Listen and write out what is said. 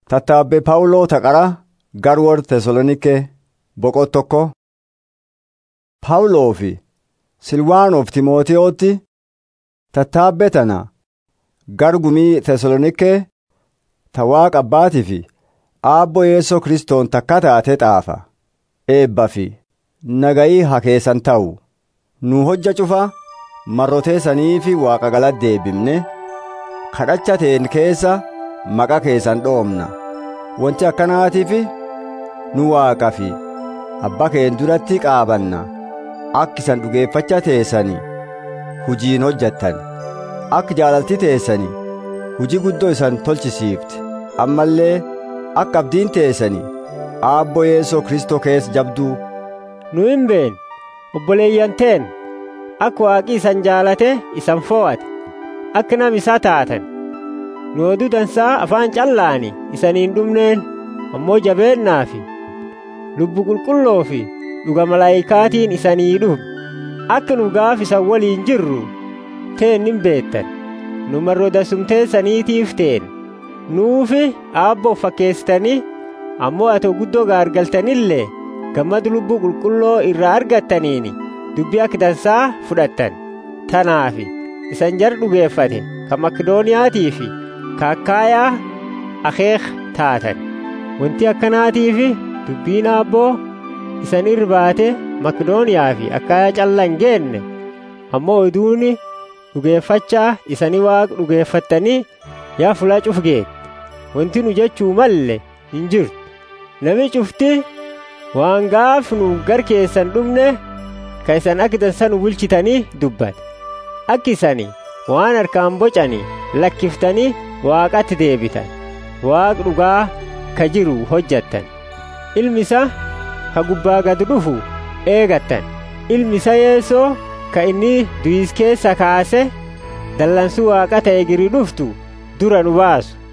Tattaabbee Phaawuloo taqara gar warra Tesaloniikee boqot tokko. Phaawuloo fi Silwaanoof Timootewootti tattaabbee tana gar gumii Tesaloniikee ta Waaqa Abbaatii fi Aabboo Yeesoo Kiristoon takka taate xaafa. Eebbaa fi nagayii haa keessan ta'u. Nu hojja cufa marroteessanii fi Waaqa galatti deebifne kadhachateen keessa maqaa keessan dhoomna. Wanti akkanaatiif nu Waaqa fi Abbaa keen duratti qaabanna. Akka isan dhugeeffacha teessanii hujiin hojjettan. Akka jaalalti teessanii hujii guddoo isan tolchisiifte. Ammallee akka abdiin teessanii aabboo Yeesoo Kristoo keessa jabduu. Nu hin beekne obboleeyyan teen akka waaqi isan jaalate isan fo'ate akka nam isaa taatan nu oduu dansaa afaan callaani isaniin dhumneen ammoo jabeennaa fi lubbu qulqulloo fi dhuga malaayikaatiin isanii dhufu akka nu gaaf isan waliin jirru teen hin beektan nu marroo dasumteessaniitiif teen nuufi aabboof fakkeessitanii ammoo atoo guddoo gaargaltanillee gammadu lubbuu qulqulloo irraa argattaniini dubbii akka dansaa fudhattan tanaafi isan jar dhugeeffate ka makidooniyaatii fi ka akkaayaa akeek taatan wanti akkanaatiifi dubbiin aabboo isan irbaate makidooniyaa fi akkaayaa calla hin geenne ammoo oduuni dhugeeffachaa isanii waaq dhugeeffattanii yaa fulaa cuf geette wanti nu jechuu malle hin jirtu nami cufti waan gaaf nu gar keessan dhumne ka isan akka dansa nu bulchitanii dubbate akka isani waan harkaan bocanii lakkiftanii waaqatti deebitan waaq dhugaa ka jiru hojjattan ilmi isa ka gubbaa gad dhufu eegattan ilmi isa yeesoo ka inni du'is keessa kaase dallansuu waaqa ta'e giri dhuftu dura nu baasu